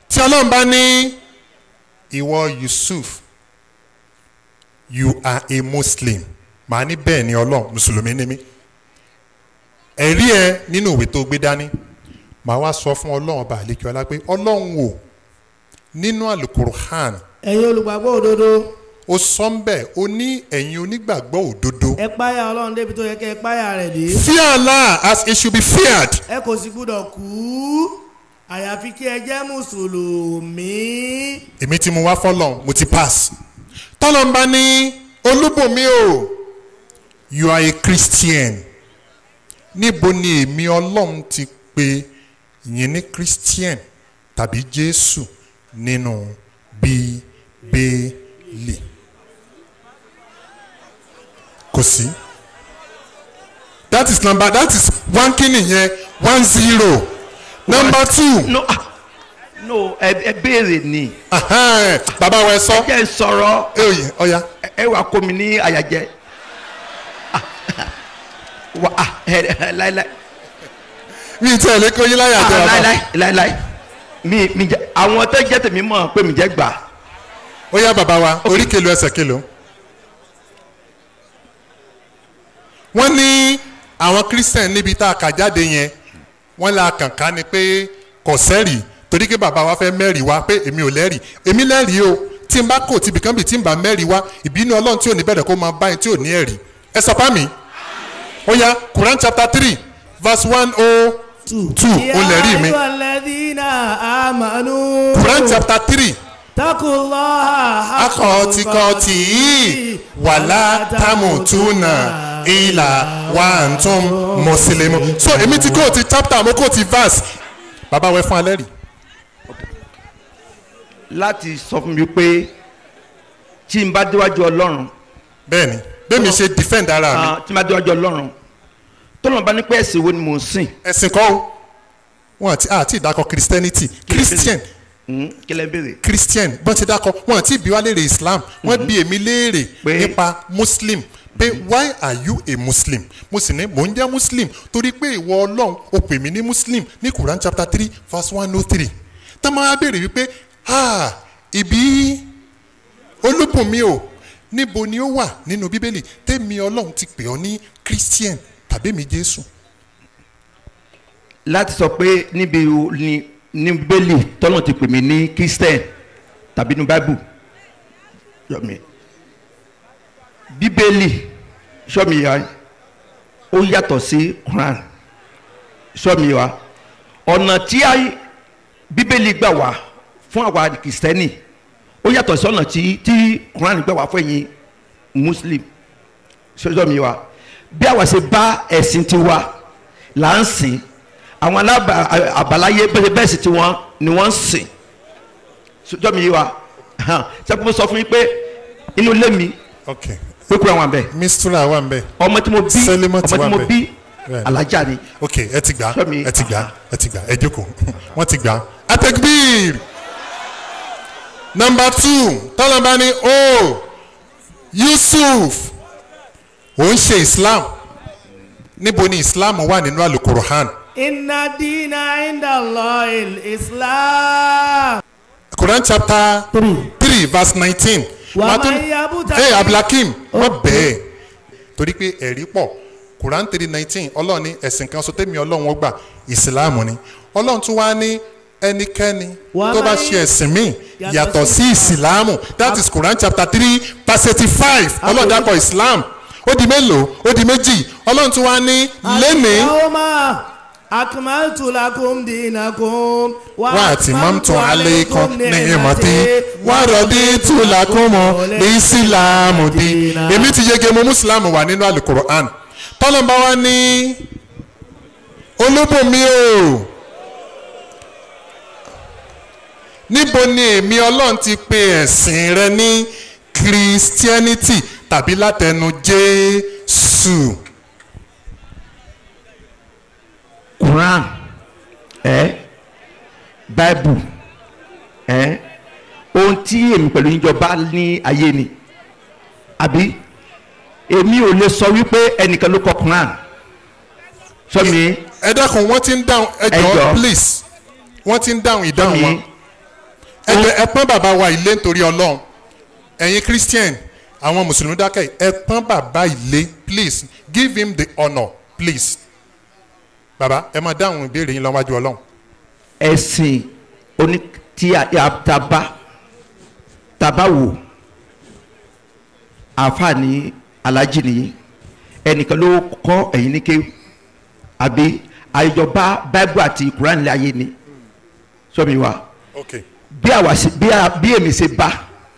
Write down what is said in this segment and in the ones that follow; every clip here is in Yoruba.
tí ọlọ́run bá ní ìwọ yusuf you are a muslim màá ní bẹ́ẹ̀ ni ọlọ́run mùsùlùmí ni mí ẹ̀rí ẹ nínú ìwé tó gbé dání màá wá sọ fún ọlọ́run ọba àlékí ọlá pé ọlọ́run wò nínú alukur'an ẹ̀yin olùgbàgbọ́ òdodo ó sọ ń bẹ̀ ó ní ẹ̀yin onígbàgbọ́ òdodo ẹ páyà ọlọ́run débi tó yẹ kẹ́ ẹ páyà rẹ̀ dé fear allah as it should be feared ẹ kò sì gbúdọ̀ kú àyàfi kí ẹ jẹ́ mùsùlùmí èmi tí mo wá fọlọ́n mo ti pass tọ́lọ́n bá ní olúbùnmi o you are a christian níbo ni èmi ọlọ́run ti pe yín ní christian tàbí jésù nínú bíbélì kò sí that is number that is one kini yẹn one zero number two no ah, no ẹ ẹ béèrè ni ahan, bàbá wa ẹ sọ jẹ́ ń sọ̀rọ̀ ẹ òye ọ̀ya ẹ- ẹ wà kó mi ní àyàjẹ́ Ah, wà á ẹ ẹ láíláí mi ì tẹ̀lé kó yín láyà jẹ́ Ah, bàbá láíláí láíláí mi mi jẹ àwọn tó jẹ́ tèmi mọ̀ pé mi jẹ́ gbà ó yá bàbá wa orí kelo ẹsẹ̀ kelo. wọ́n ní àwọn christian níbi tá a kà jáde yẹn wọ́n la kànká ni pé kò sẹ́rì torí pé bàbá wa fẹ́ mẹ́rì wá pé èmi ò lẹ́rì èmi lẹ́rì o tí n bá kò tibì kan bì tí n bá mẹ́rì wá ìbínú ọlọ́run tí ò ní bẹ̀rẹ̀ kó máa báyìí tí ò ní ẹ̀rí ẹ sọ fún mi ó yá quran chapter three verse one oh two ó lẹ́rì mi yá ayọ̀ lẹ́dínà àmàlú quran chapter three takullaha akọ̀tìkọ̀tì yìí wàlá tamutuna ìlà wàǹtún mùsùlùmí. so èmi ti kóòtù chapter mo kóòtù verse bàbá wẹ fún alẹ́ rí. láti sọ fún mi pé tí n bá déwájú ọlọ́run bẹ́ẹ̀ni bẹ́ẹ̀mi ṣe defend ara mi ah, tí n bá déwájú ọlọ́run tọ́lọ́mọ bá ní pé ẹ̀sìn wo ni mò ń sìn ẹ̀sìn kọ́ o wọn àti àti ìdákọ̀ christianity christian Hmm, kí lẹ́ ń béèrè christian bọ́n ti dákọ̀ wọn àti ìbí wa léèrè islam wọ́n bí èmi léèrè Pé- nípa muslim pé why are you a muslim mo sì ní mò ń jẹ́ muslim torí pé ìwọ ọlọ́run o pè mí ní muslim ní quran chapter three verse one oh three tá máa béèrè wípé ah ìbí olúbùnmi o níbo ni ó wà nínú bíbélì tèmi ọlọ́run ti pè ọ́ ní christian tàbí mi jésù láti sọ pé níbi o- ní ní bẹ́lì tọ́lọ́ ti pè mí ní christian tàbí ní bible yọmi bíbélì sọmi ya ó yàtọ̀ sí quran sọmi wa ọ̀nà tí a bíbélì gbà wá fún àwa kìrìsìtẹ́nì ó yàtọ̀ sí ọ̀nà tí tí quran gbà wá fún ẹ̀yin muslim sọmi wa bí àwa ṣe bá ẹ̀sìn tiwa là ń sìn àwọn alábà àbáláyé bẹ́ẹ̀ bẹ́ẹ̀ sì tí wọ́n ni wọ́n ń sìn sọjọ́ mi yé wa sẹ́kùn sọ fún mi pé inú ilé mi ok ló kúrò àwọn abẹ mistura wà ń bẹ ọmọ tí mo bí Sẹ́límọ̀ ti ọmọ wà tí mo ńbẹ̀. bí Right. alájà ni ok ẹ ti gbà Sọ́mi. ẹ ti gbà ẹ ti gbà ẹ jókòó wọ́n ti gbà atekbir number two tọ́lọ́mbà ni o yusuf ò ń ṣe islam níbo ni islam wà nínú alukuruhan inna dina inda allah islam. quran chapter three. three verse nineteen Wà máa ń yabúta ẹ ní- abdulhakeem wọ́n bẹ́ẹ̀ torí pé ẹ̀rí pọ̀ quran three nineteen ọlọ́run ní ẹ̀sìn kan sọtẹ́mi ọlọ́run ó gbà ìsìláàmù ni ọlọ́run tún wá ní ẹnikẹ́ni Wà tó bá máa ń- ṣe ẹ̀sìn míì Yàtọ̀ yàtọ̀ sí- sí ìsìláàmù that is quran chapter three verse eighty-five ọlọ́run dákọ̀ islam ó di mélòó ó di méjì ọlọ́run tún wá ní lẹ́nìí Al-yawma akmaltu lakum dinakum wà á ti mọ́ tún alẹ́ kan ní ìmọ̀tí wà á rọ̀dí tù lákùnmọ́ ní ìsìláàmù di èmi ti yege mo mùsùlùmù wà nínú alukur'an tọ́lọ́mbà wa ní olúbùnmi o níbo ni èmi ọlọ́run ti pe ẹ̀sìn rẹ ní christianity tàbí látẹnu jésù quran ẹ bible ẹ ohun tí èmi pẹ̀lú yín jọba ní ayé ni àbí èmi ò lè sọ wípé ẹnìkan ló kọ quran sọmi ẹ dákun wọ́n ti ń dáhùn ẹ Ẹ jọ̀ọ́ jọ̀ọ́. please wọ́n ti ń dáhùn ìdáhùn wọn. sọmi ẹ jẹ́ ẹ pọ́n bàbá wa ilé nítorí ọlọ́run ẹ̀yin christian àwọn mùsùlùmí dákẹ́ ẹ pọ́n bàbá ilé please give him the honour please bàbá ẹ máa dáhùn ìbéèrè yín lọ́wájú ọlọ́run ẹ̀sìn oní tí a a- taba taba wò àǹfààní alájí nìyí ẹnìkan ló kọ́ ẹ̀yìn ní kéwù àbí àìjọba báíbù àti kuran ní ayé ni sọmi wa okay bí àwa ṣe bí a bí èmi ṣe bá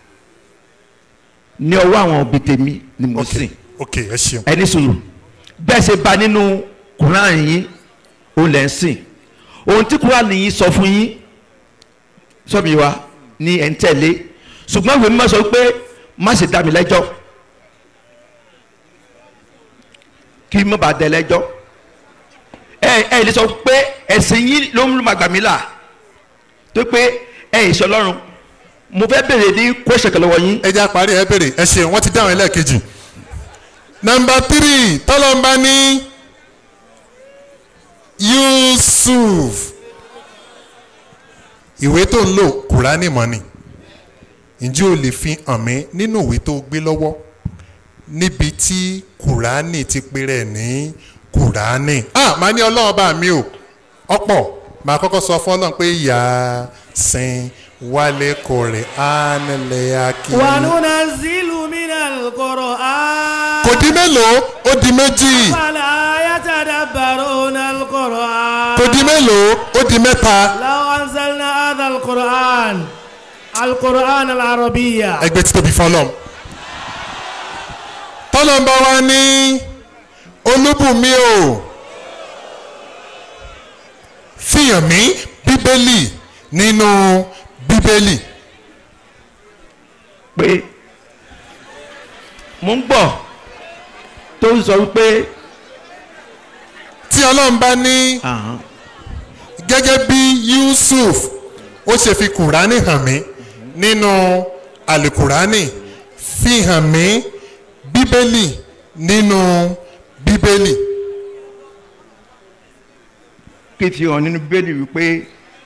ní ọwọ́ àwọn òbí tèmi ni mo sìn okay ẹ ṣeun ẹni sùúrù bẹ́ẹ̀ ṣe bá nínú kuran yín òun lẹ́ ń sìn ohun tí kuran yín sọ fún yín sọ́mi wa ni ẹ̀ ń tẹ̀lé ṣùgbọ́n ìwé mímọ́ sọ pé má ṣe dá mi lẹ́jọ́ kí n má bàa dẹ lẹ́jọ́ ẹ ẹ lè sọ pé ẹ̀sìn yín ló ń gbà mí là tó pé ẹ ìṣe ọlọ́run mo fẹ́ bèrè ní kóṣẹ̀ kan lọ́wọ́ yín ẹ jẹ́ àparí ẹ béèrè ẹ ṣeun wọ́n ti dáhùn ẹlẹ́ẹ̀kejì nọmba tírì tọ́lọ́mbà ní yusuf ìwé tó ń lò kùránì mọ́ ni ǹjẹ́ o lè fi hàn mí nínú ìwé tó gbé lọ́wọ́ níbi tí kùránì ti pèrè ní kùránì ah màá ní ọlọ́run bá mi o ọ̀pọ̀ màá kọ́kọ́ sọ fún ọlọ́run pé yà á sin wálé kórè ánilẹ̀ akíní. وننزل من القرآن kò di mélòó ó di méjì فلا يتدبرون القرآن kò di mélòó ó di mẹ́ta لو أنزلنا هذا القرآن القرآن العربية ẹgbẹ́ tí tóbi fọlọ́m. tọ́lọ́mbà wa ní olúbùnmi o fihàn mí bíbélì nínú bíbélì pé mo ń gbọ́ tó ń sọ wípé tí ọlọ́mbà ní gẹ́gẹ́ bí yusuf ó ṣe fi kùránì hàn mí nínú àlùkùránì fi hàn mí bíbélì nínú bíbélì kí fi hàn nínú bíbélì wípé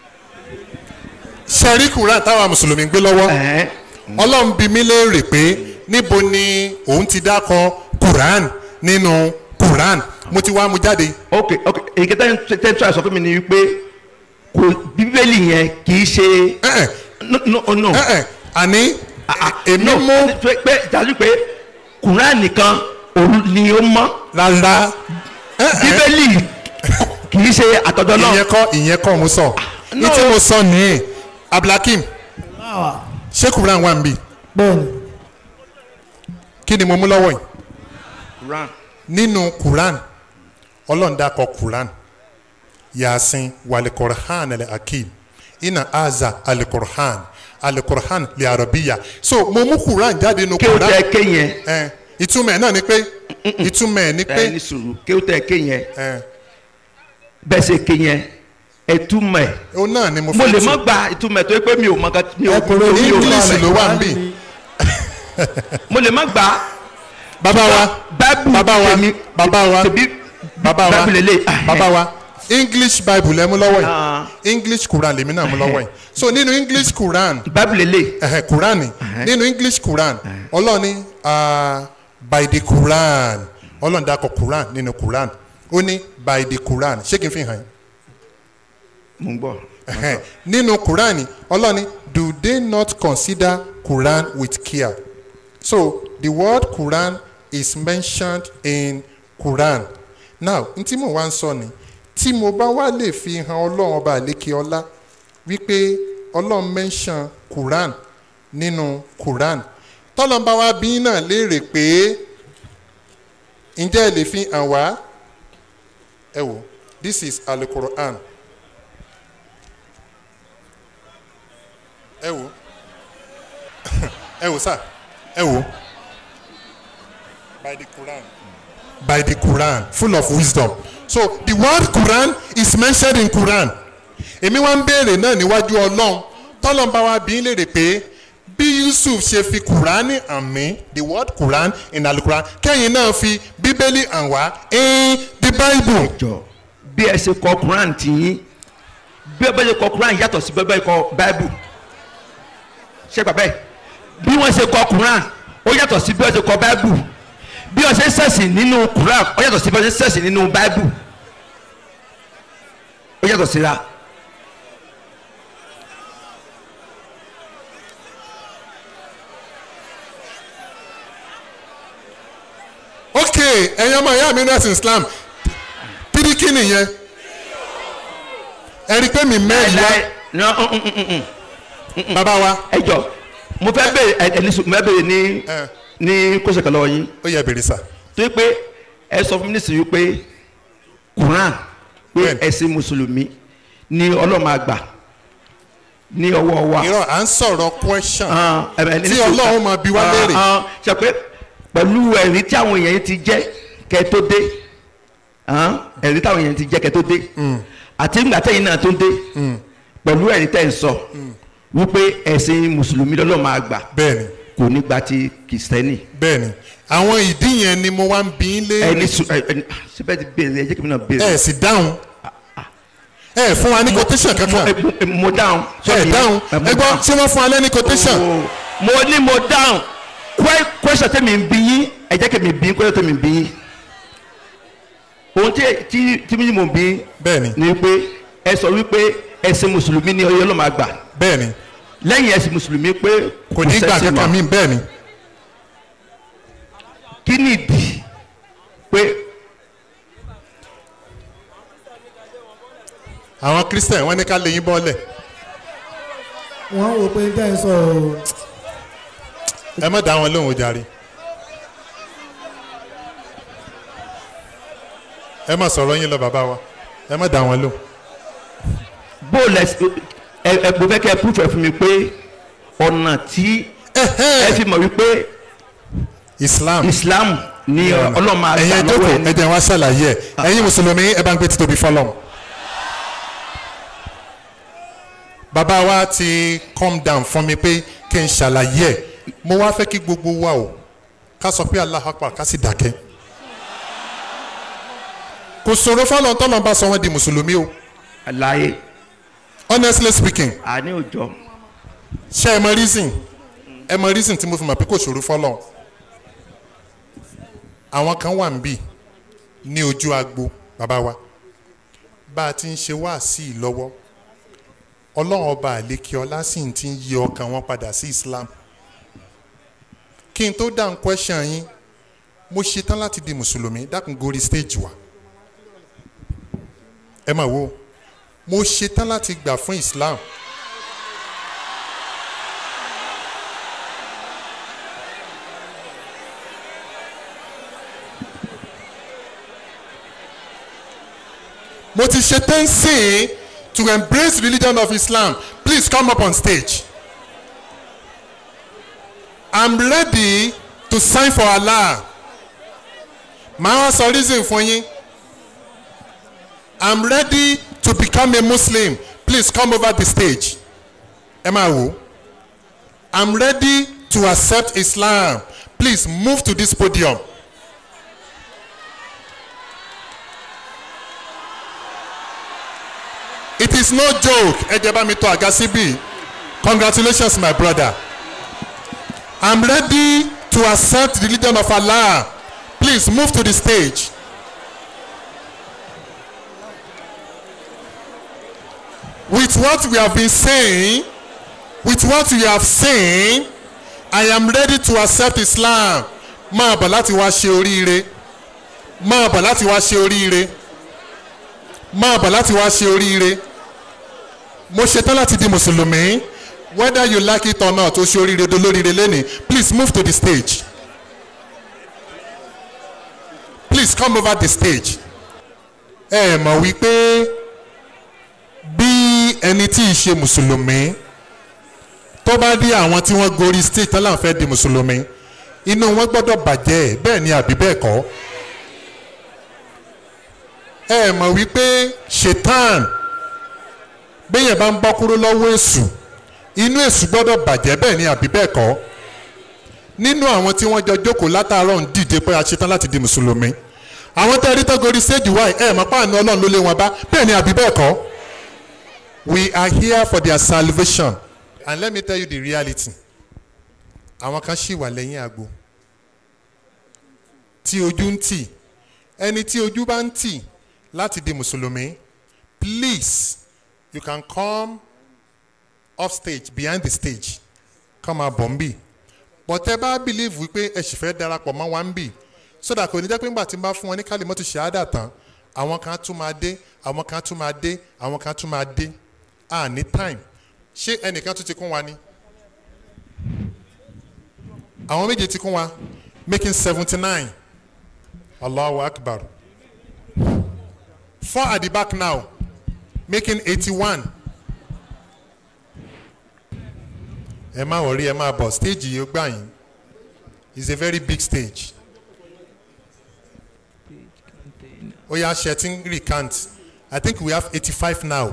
ṣẹ̀rí kùránì táwa mùsùlùmí gbé lọ́wọ́ ẹ̀hẹ́n, ọlọ́run bí mi léèrè pé níbo ni òun ti dákọ kùránì nínú kùránì mo ti wá mu jáde ok ok èyí kẹta tẹ́ tí a sọ fún mi ni wípé kò bíbélì yẹn kì í ṣe ẹ̀ẹ́ no no no ẹ̀ẹ́ àní èmi no mú pé pé dájú pé kùrán nìkan òun ni ó mọ́ rárá ẹ̀ẹ́ bíbélì kì í ṣe àtọ̀dọ̀ náà ìyẹn kọ́ ìyẹn kọ́ mo sọ ní tí mo sọ nìyẹn abdulhakeem آه. ṣé kùránì wà níbí بون kí ni mo mú lọ́wọ́ yìí Quran. nínú quran ọlọ́run dákọ̀ quran yasin walikurhan alakim ina aza alikurhan alikurhan li arabiya so mo mú quran jáde nínú kí o quran tẹ ké yẹn ẹ ìtumọ̀ ẹ̀ náà ni pé ìtumọ̀ ẹ̀ ni ẹ pé ní sùúrù kí o tẹ ké yẹn ẹ bẹ́ẹ̀ ṣe ké yẹn ẹ túmọ̀ ẹ̀ o náà ni mo mo fẹ́ lè tu má gba ìtumọ̀ ẹ̀ tó yẹ pé mi ò mọ ká mi ò ẹ kúrò mi ò- ní mi ò English túmọ̀ ẹ̀. ló wà níbí mo lè má gba bàbá wa báìbù bàbá wa tèmi bàbá wa tèmi bàbá wa báìbù lélẹ̀ bàbá wa english bible lẹ mú lọ́wọ́ Ah. yìí english quran lèmi náà mú lọ́wọ́ yìí so nínú english quran báìbù lélẹ̀ ẹhẹ quran nínú english quran ọlọ́ọ̀ni uh, by the quran ọlọ́ọ̀ni dákọ̀ quran nínú quran ó ní by the quran ṣé kí n fi hàn yín mo ń gbọ́ Ẹhẹ. nínú quran ọlọ́ọ̀ni do they not consider quran with care so the word quran is mentioned in quran now n tí mo wá ń sọ ni tí mo bá wá lè fi hàn ọlọ́run ọba àlékè ọlá wípé ọlọ́run mention quran nínú quran tọ́lọ́n bá wá bí náà léèrè pé ǹjẹ́ ẹ lè fi hàn wá ẹ wò this is alukoran ẹ wò ẹ wò sá ẹ wò by the quran by the quran full of wisdom so the word quran is mentioned in quran èmi wá ń béèrè náà níwájú ọlọ́run tọ́lọ́n bá wa bí ń léèrè pé bí yusuf ṣe fi kùránì hàn mí the word quran in alukuran kẹ́yìn náà fi bíbélì hàn wá in the bible. jọ bí ẹ ṣe kọ quran tì yín bí ẹ bá ṣe kọ quran yàtọ̀ sí bẹ́ẹ̀ bá ṣe kọ báìbù ṣe gbà bẹ́ẹ̀ bí wọ́n ṣe kọ Quran ó yàtọ̀ sí bí wọ́n ṣe kọ Bible bí wọ́n ṣe ń ṣẹ̀sìn nínú Quran ó yàtọ̀ sí bí wọ́n ṣe ń ṣẹ̀sìn nínú Bible ó yàtọ̀ síra. ok ẹ̀yin ọmọ ìyá mi nurse islam píríkì nìyẹn ẹ rí i pé mi mẹ́rin wá Láì- ní- mm, mm, mm, mm. bàbá wa ẹ jọ mo fẹ́ bèrè ẹ ẹ ní sùn mo fẹ́ bèrè ní ẹ ní kóṣe kan lọ́wọ́ yín ó yẹ bèrè sà tó yẹ pé ẹ sọ fún mi nísìnyí pé Quran pé Bẹ́ẹ̀ni. ẹ̀sìn mùsùlùmí ni ọlọ́mọ àgbà ní ọwọ́ wa. irọ́ à ń sọ̀rọ̀ question Ah, ẹ bẹ̀, ní tí sùn- Ọlọ́run máa bi wá Ah, léèrè. ah, ṣe pé pẹ̀lú ẹ̀rí tí àwọn èèyàn ti jẹ́ kẹ́ tó dé ah, ẹ̀rí táwọn èèyàn ti jẹ́ kẹ́ tó dé àti nígbà tẹ́yìn náà tó dé pẹ̀lú ẹ̀rí tẹ́ ń sọ wípé ẹ̀sìn mùsùlùmí lọ́lọ́mọ àgbà bẹ́ẹ̀ni kò ní gba ti kìrìsìtẹ́nì bẹ́ẹ̀ni àwọn ìdí yẹn ni mo wá ń bi í léèrè ẹni sùn ẹ ẹni síbẹ̀ ti béèrè ẹ jẹ́ kí mi náà béèrè. ẹ sì dáhùn ẹ fún wa ní quotation kankan Mo- mo- mo dáhùn. ẹ dáhùn mo ẹ gbọ́ dáhùn. ṣé wọ́n fún wa lẹ́ni quotation Oh, mo ní mo dáhùn Kwe- question tẹ́mi ń bí yín ẹ jẹ́ kí mi bí yín question tẹ́mi ń bí yín ohun tí tí tí mi mò ń bí yín bẹ́ẹ̀ni ni pé ẹ sọ wípé ẹ̀sìn mùsùlùmí ni ọyọ́ ló máa gbà bẹ́ẹ̀ni lẹ́yìn ẹ̀sìn mùsùlùmí pé kò ní gbà sẹ́sìn kankan mọ́. mi bẹ́ẹ̀ni kí ni ìdí pé àwọn christian wọ́n ní ká lè yín bọ́ọ̀lẹ̀ wọ́n wò pé tẹ́ ń sọ ọ́ ẹ má dá wọn lóhùn jàre ẹ má sọ̀rọ̀ yín lọ bàbá wa ẹ má dá wọn lóhùn bó lẹ ẹ ẹ mo fẹ́ kẹ́ ẹ púfẹ̀ fún mi pé ọ̀nà tí ẹ fi mọ̀ wípé islam Islam ni ọlọ́mọ àgbà ẹ̀yin lọ́wọ́ ẹ̀dókò ẹni. ẹ̀dẹ̀ wá ṣàlàyé ẹ̀ ẹ̀yin mùsùlùmí ẹ bá ń gbé títóbi fọlọ́m. bàbá wa ti calm down fún mi pé kí n ṣàlàyé ẹ̀ mo wá fẹ́ kí gbogbo wa o ká sọ pé Allahu Akbar ká sì dákẹ́. kò ṣòro fọlọ́n tọ́lọ́ bá sọ wọ́n di mùsùlùmí o àlàyé honestly speaking àní òjò ṣé ẹ mọ reason ẹ mọ reason tí mo fi mọ̀ pé kò ṣòro fọlọ́n àwọn kan wà níbí ní ojú agbo bàbá wa bá a ti ń ṣe wá sí i lọ́wọ́ ọlọ́run ọba àlékè ọlá sì ti ń yí ọkàn wọn padà sí Islam kí n tó dáhùn question yín mo ṣetán láti di mùsùlùmí dákun gorí stage wa ẹ máa wo mo ṣetán láti gbà fún Islam mo ti ṣetán sí i to embrace religion of Islam please come up on stage I'm ready to sign for Allah màá wá sọ reason fún yín I'm ready to become a Muslim please come over the stage ẹ máa wò I'm ready to accept Islam please move to this podium. It is no joke ẹ jẹ́ bá mi tọ́ àga síbí congratulations my brother I'm ready to accept the religion of Allah please move to the stage. With what we have been saying with what we have seen I am ready to accept Islam máa bọ̀ láti wá ṣe oríire máa bọ̀ láti wá ṣe oríire máa bọ̀ láti wá ṣe oríire mo ṣetán láti di mùsùlùmí whether you like it or not o ṣe oríire dolóríire lẹ́nìí please move to the stage please come over the stage ẹ mọ̀ wípé bí ẹni tí ì ṣe mùsùlùmí tó bá dé àwọn tí wọ́n gorí stage tán láwọn fẹ́ di mùsùlùmí inú wọn gbọ́dọ̀ bàjẹ́ bẹ́ẹ̀ ni àbí bẹ́ẹ̀ kọ́ ẹ mọ̀ wípé ṣetán béèyàn bá ń bọ́ kúrò lọ́wọ́ èṣù inú èṣù gbọ́dọ̀ bàjẹ́ bẹ́ẹ̀ ni àbí bẹ́ẹ̀ kọ́ nínú àwọn tí wọ́n jọ jókòó látàárọ̀ ń dìde pé a ṣetán láti di mùsùlùmí àwọn tẹ́ rí tó gorí stage wáyé ẹ mọ̀ páànù ọlọ́run ló lé wọn bá bẹ́ẹ̀ ni àbí bẹ́ẹ̀ kọ́ we are here for their salvation and let me tell you the reality àwọn kan ṣì wà lẹ́yìn àgbo tí ojú ń tì ẹni tí ojú bá ń tì láti di mùsùlùmí please you can come off stage behind the stage come máa bọ̀ ń bì but ẹ bá believe wípé ẹ sì fẹ́ darapọ̀ mọ́ wa ń bì so that kò ní jẹ́ pé ńgbà tí n bá fún wọn ní kálí mọ́tò ṣáádà tán àwọn kan tún máa dé àwọn kan tún máa dé àwọn kan tún máa dé à ní time ṣé ẹnìkan tún ti kún wa ni àwọn méje ti kún wa making seventy nine allahu akbar four at the back now making eighty one ẹ má wọrí ẹ má bọ̀ stage yìí ó gbà yín it's a very big stage ó yà ṣẹtí recant i think we have eighty five now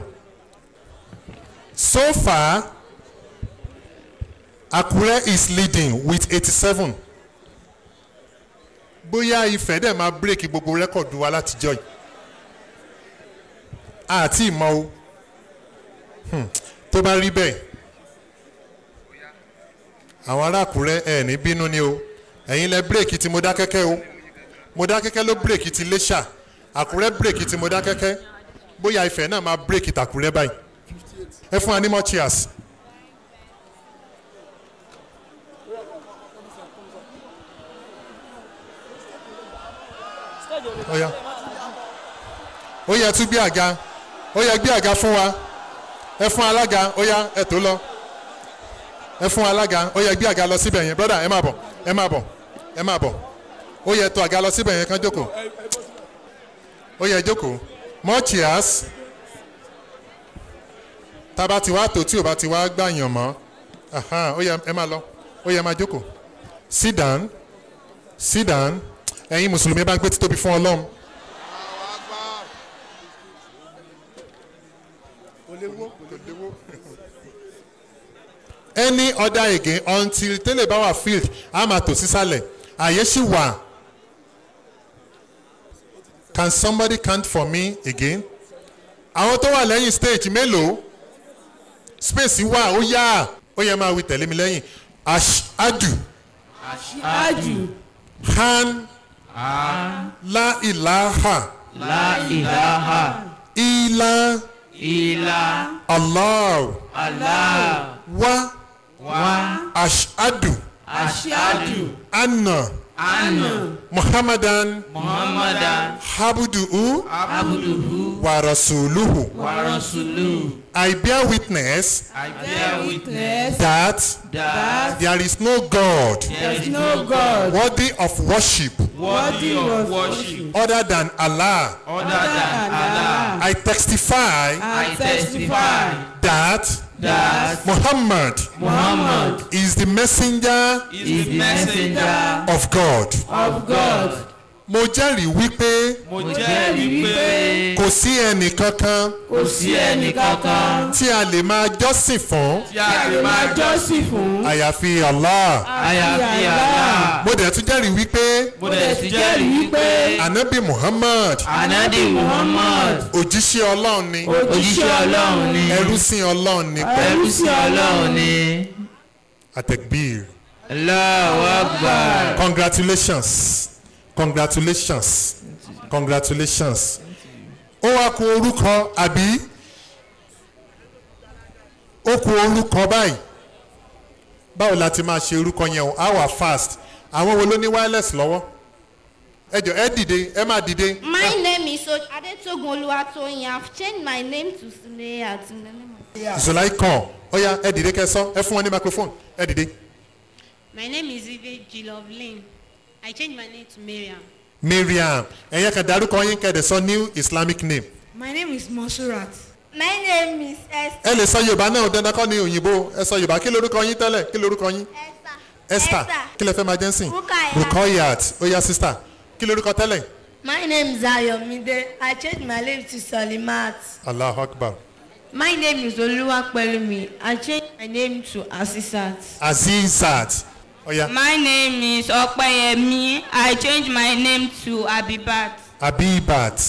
so far akure is leading with eighty seven bóyá ifẹ̀ dẹ̀ máa bírèkì gbogbo rẹ́kọ̀dù wa látijọ́ yìí àti ìmọ̀ o Hmm, tó bá rí bẹ́ẹ̀ àwọn ará àkúrẹ́ ẹ̀ ní bínú ni o ẹ̀yin lẹ bírèkì tí mo dá kẹ́kẹ́ o mo dá kẹ́kẹ́ ló bírèkì ti léṣà àkúrẹ́ bírèkì tí mo dá kẹ́kẹ́ bóyá ifẹ̀ náà máa bírèkì tàkúrẹ́ báyìí ẹ fún wa ní more cheers. ó yá ó yẹ tún gbé àga ó yẹ gbé àga fún wa ẹ fún alága ó yá ẹ tó lọ ẹ fún alága ó yẹ gbé àga lọ síbẹ̀ yẹn brother ẹ máa bọ̀ ẹ máa bọ̀ ẹ máa bọ̀ ó yẹ tó àga lọ síbẹ̀ yẹn kán jókòó ó yẹ jókòó more chairs tába ti wá tó tí ò bá ti wá gbàyàn mọ́ aha, ó yẹ ẹ máa lọ ó yẹ máa jókòó sit down sit down ẹ̀yin mùsùlùmí bá gbé títóbi fún ọlọ́run. any other again until tẹ́lẹ̀ bá wà field a máa tò sísàlẹ̀ àyè sì wà can somebody count for me again àwọn tó wà lẹ́yìn stage mélòó space wà ó yá ó yẹ máa wí tẹ̀lé mi lẹ́yìn ashadu ájù han la ilaha La ilaha illa illa allah Allah wa wa ashadu ashhadu anna anna muhammadan Muhammadan habuduhu abduhu wa rasuluhu wa rasuluhu. i bear witness I bear witness that that there is no god there is no God worthy of worship worthy of worship other than allah other than Allah. i testify I testify that that muhammad Muhammad is the messenger is the messenger of god of God mo jẹ́rìí wípé mo jẹ́rìí wípé kò sí ẹnì kankan kò sí ẹnì kankan tí a lè máa jọ́sìn fún tí a lè máa jọ́sìn fún àyàfi allah àyàfi Allah. mo dẹ̀ tún jẹ́rìí wípé mo dẹ̀ ti jẹ́rìí wípé anabi muhammad Ànábì Muhammad òjíṣẹ́ ọlọ́run ni òjíṣẹ́ Ọlọ́run ni ẹrúsìn ọlọ́run ni ẹrú sí Ọlọ́run ni. atekbir Allahu Akbar. congratulations congratulations congratulations ó wá kú orúkọ àbí ó kú orúkọ báyìí báwo la ti máa ṣe orúkọ yẹn o á wà fast àwọn wo ló ní wireless lọ́wọ́ ẹ jọ ẹ dìde ẹ má dìde My name is o- Adetogun Oluwatoyin. I've changed my name to Suleya to the name of. ìṣòláì kàn ó yá ẹ dìde kẹsàn ẹ fún wọn ní microphone ẹ dìde My name is Eve Jilovlin. I changed my name to Miriam. mariam ẹ̀yẹ kan darúkọ yín kẹ́ẹ̀dẹ̀ sọ new islamic name My name is Monsurat. My name is Esther. ẹ lè sọ yorùbá náà dandan kọ́ ní òyìnbó ẹ sọ yorùbá kí lorúkọ yín tẹ́lẹ̀ kí lorúkọ yín Esther. esther kí lẹ fẹ́ máa jẹ́ sìn Rukayat. rukayat ó yá sister kí lorúkọ tẹ́lẹ̀ My name is Ayomide. I changed my name to Solimat. allahu akbar My name is Oluwapelumi. I changed my name to Asisat. azizat ó yá My name is Opeyemi. I changed my name to Abibat. abibat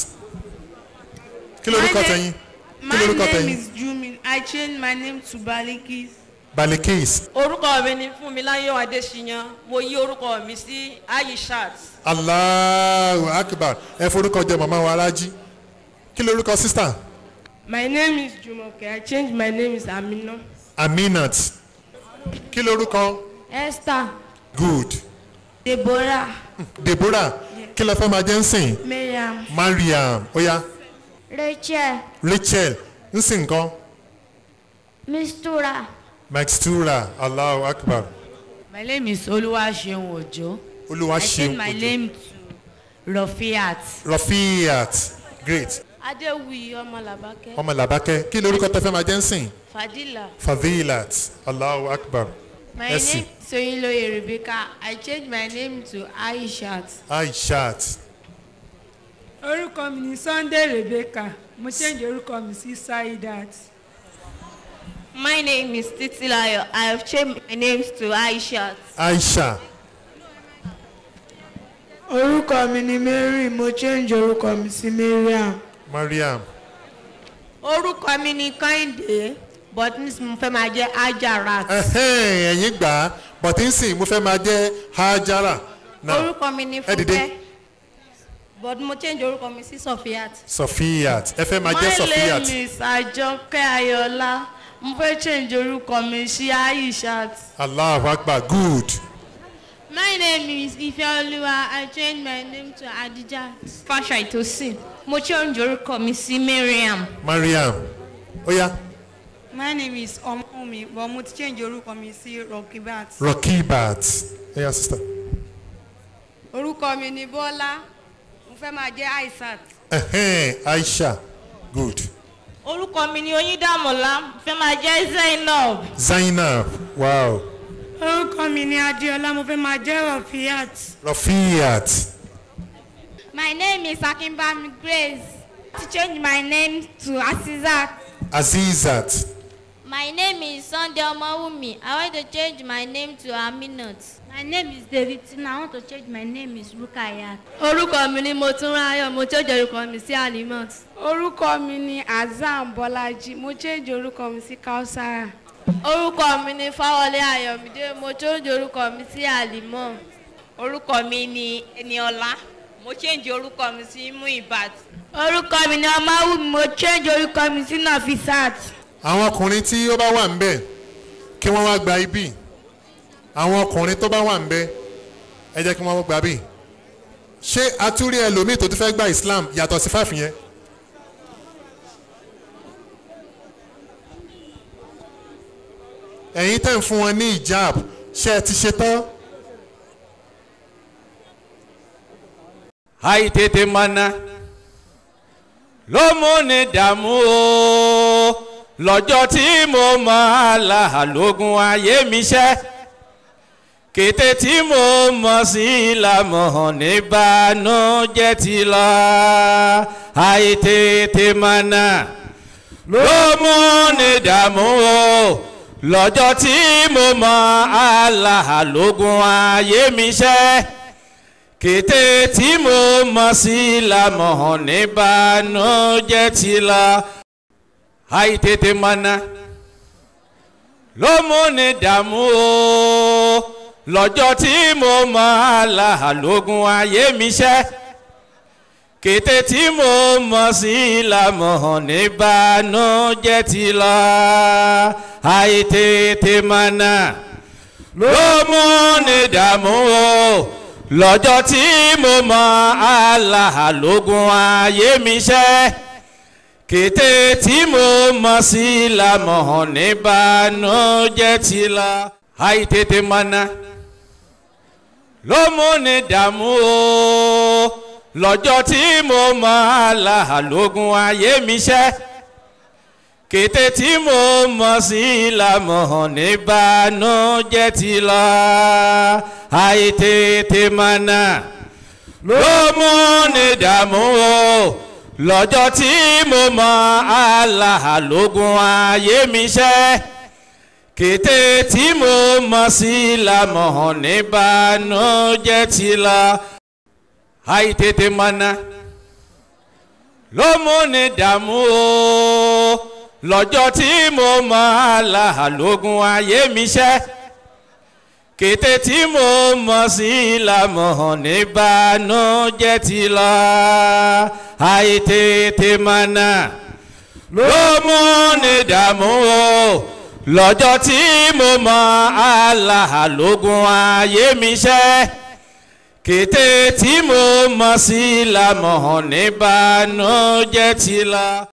kí lorúkọ My name- tẹ̀yìn kí My lorúkọ name tẹ̀yìn is Jumin. I changed my name to Balikis. balikis orúkọ mi ni fúnmiláyọ̀ adéṣiyàn mo yí orúkọ mi sí ayishat allahu akbar ẹ forúkọ jẹ màmá wa alájí kí lorúkọ sísá My name is Jumoke. I changed my name is Amina. aminat kí lorúkọ esther good deborah deborah kí lọ fẹ́ máa jẹ́ ń sìn miriam mariam oya rachel rachel ń sìn nǹkan mistura maxtura allahu akbar My name is Oluwaseun Ojo. olúwa I ṣeun changed my ojo name to Rafiat. rafiat great adéwì ọmọlàbákẹ́ ọmọ làbákẹ́ kí lorúkọ tẹ fẹ́ máa jẹ́ ń sìn fadila fadilat allahu akbar My Merci. name is Soyiloye Rebecca. I changed my name to Aishat. aishat orúkọ mi ni sunday rebecca mo change orúkọ mi sí saidat my name is titilayo i have changed my name to aishat aisha orúkọ mi ni mary mo change orúkọ mi sí mariam. mariam orúkọ mi ni kẹ́hìndé but nísìnyí mo fẹ́ máa jẹ́ ajarat ẹ̀hẹ́n, ẹ̀yin gbà á bọ̀tí ń sìn mo fẹ́ máa jẹ́ hajara now orúkọ mi ni ẹ dìde fúnkẹ́ but mo change orúkọ mi sí sofiat. sofiat ẹ fẹ́ máa jẹ́ sofiat My name is Ajoke Ayola. Mo fẹ́ change orúkọ mi sí Aishat. allahu akbar good My name is Ifeoluwa. I changed my name to Adijat. fasha itosin mo change orúkọ mi sí miriam mariam oya my name is ọmọmi but mo ti change orúkọ mi sí rokibat rokibat oya sister orúkọ mi ni bọ́lá mo fẹ́ máa jẹ́ aisat ẹ̀hẹ́n, aisha good orúkọ mi ni oyíndàmọ́lá fẹ́ máa jẹ́ zainab. zainab wow orúkọ mi ni adéọlá mo fẹ́ máa jẹ́ rafiat rafiat my name is akinbami grace to change my name to asizat. azizat my name is sunday omowumi i want to change my name to aminat. My name is David Tina. I want to change my name is Rukayat. Orúkọ mi ni Motunrayo. Mo change orúkọ mi sí Alimot. orúkọ mi ni azam bọ́lájí mo change orúkọ mi sí kausara Orúkọ mi ni Fáwọlé Ayọ̀mídé. Mo change orúkọ mi sí Alimọ. orúkọ mi ni eniola mo change orúkọ mi sí muibat. orúkọ mi ni ọmọwùmí mo change orúkọ mi sí nafisat. àwọn ọkùnrin tí ó bá wà ń bẹ̀ kí wọ́n wá gba ibi àwọn ọkùnrin tó bá wà ń bẹ̀ ẹ jẹ́ kí wọ́n gba bí ṣé atúrí ẹlòmíì tó ti fẹ́ gba islam yàtọ̀ sí fáfin yẹn ẹ̀yin tẹ̀ ń fún wọn ní ìjáàb ṣé ẹ ti ṣe tán àìtètè mọ̀nà ló mú ní dààmú o lọ́jọ́ tí mo mọ̀ láàlógún ayé mi ṣẹ́ kété tí mo mọ̀ sí ìlàmọ̀ níbànújẹ́ ti lọ àìtètè mọ̀nà ló mú ní dààmú o lọ́jọ́ tí mo mọ̀ láàlógún ayé mi ṣẹ́ kété tí mo mọ̀ sí lamọ̀ níbànújẹ́ ti la àìtètè mọ̀nà ló mú ní dààmú o lọ́jọ́ tí mo mọ̀ láàlógún ayé mi ṣẹ́ kété tí mo mọ̀ sí lamọ̀ níbànújẹ́ ti la àìtètè mọ̀nà ló mú ní dààmú o lọ́jọ́ tí mo mọ aláàlógún ayé mi ṣẹ́ kété tí mo mọ sí lamọ̀ níbànújẹ́ ti la àìtètè mọ̀nà ló mú ní dààmú o lọ́jọ́ tí mo mọ aláàlógún ayé mi ṣẹ́ kété tí mo mọ̀ sí lamọ̀ níbànújẹ́ ti la àìtètè mọ̀nà ló mú ní dààmú o lọ́jọ́ tí mo mọ aláàlógún ayé mi ṣẹ́ kété tí mo mọ̀ sí lamọ̀ níbànújẹ́ ti la àìtètè mọ̀nà ló mú ní dààmú o lọ́jọ́ tí mo mọ aláàlógún ayé mi ṣẹ́ kété tí mo mọ̀ sí ìlàmọ̀ níbànújẹ́ ti lọ àìtètè mọ̀nà ló mú ní dààmú o lọ́jọ́ tí mo mọ aláàlógún ayé mi ṣẹ́ kété tí mo mọ̀ sí ìlàmọ̀ níbànújẹ́ ti lọ.